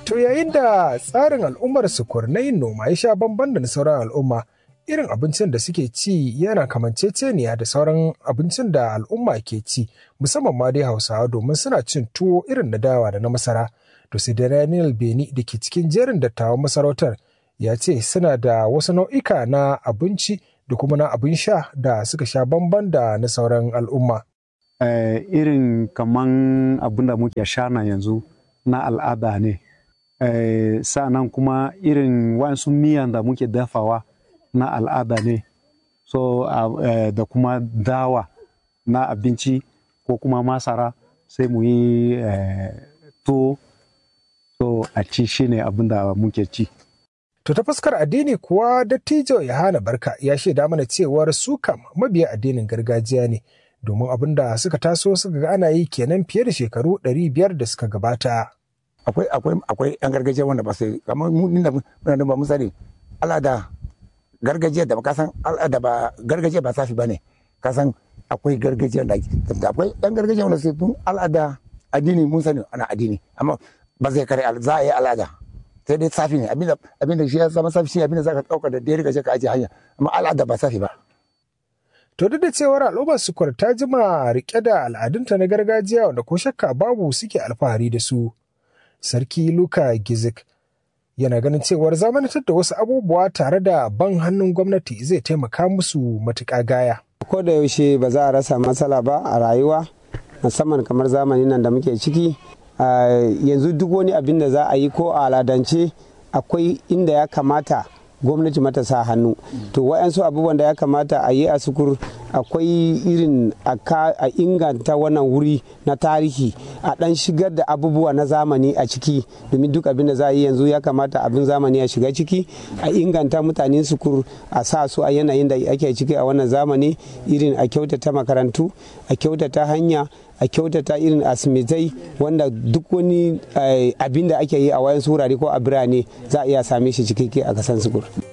To yayin da tsarin al'ummar sukur na yin noma ya sha bamban da na sauran al'umma, irin abincin da suke ci yana kamanceceniya da sauran abincin da al'umma ke ci, musamman ma dai Hausawa domin suna cin tuwo irin na dawa da na masara. To sai da Daniel Beni da ke cikin jerin dattawan masarautar ya ce suna da wasu nau'ika na abinci da kuma na abin sha da suka sha bamban da na sauran al'umma. Eh, irin kaman abin da muke sha na yanzu na al'ada ne. Eh, sa'annan kuma irin wasu miyan da muke dafawa na al'ada ne. So, uh, da kuma dawa na abinci ko kuma masara sai mu yi eh, tuwo. So, a ci shi ne abin da muke ci. To ta fuskar addini kuwa dattijo Yohana Barka ya shaida mana cewar su kam mabiya addinin gargajiya ne domin abin da suka taso suka ga ana yi kenan fiye da shekaru ɗari biyar da suka gabata. Akwai akwai akwai yan gargajiya wanda ba su kamar mu da muna da ba mu sani al'ada gargajiya da ka san al'ada ba gargajiya ba safi bane ka san akwai gargajiya da akwai yan gargajiya wanda su tun al'ada addini mun sani ana addini amma ba zai kare za a yi al'ada sai dai safi ne abinda abinda shi ya zama safi shi abinda zaka dauka da dare ka je ka aje hanya amma al'ada ba safi ba To duk da cewar al'ummar sukur ta jima rike da al'adunta na gargajiya wanda ko shakka babu suke alfahari da su. Sarki Luka Gizik yana ganin cewar zamanantar da wasu abubuwa tare da ban hannun gwamnati zai taimaka musu matuƙa gaya. Ko da yaushe ba za a rasa matsala ba a rayuwa musamman kamar zamanin nan da muke ciki yanzu duk wani abin da za a yi ko a aladance akwai inda ya kamata gwamnati mata sa hannu to wa'yansu abubuwan da ya kamata a yi a sukur akwai irin a inganta wannan wuri na tarihi a dan shigar da abubuwa na zamani a ciki domin duk abin da za a yi yanzu ya kamata abin zamani ya shiga ciki a inganta mutanen sukur a sa su a yanayin da ake ciki a wannan zamani irin a kyautata makarantu a kyautata hanya a kyautata irin asimitai wanda duk wani abin da ake yi a wayan wurare ko a birane za a iya same shi cikakke a kasan sukur.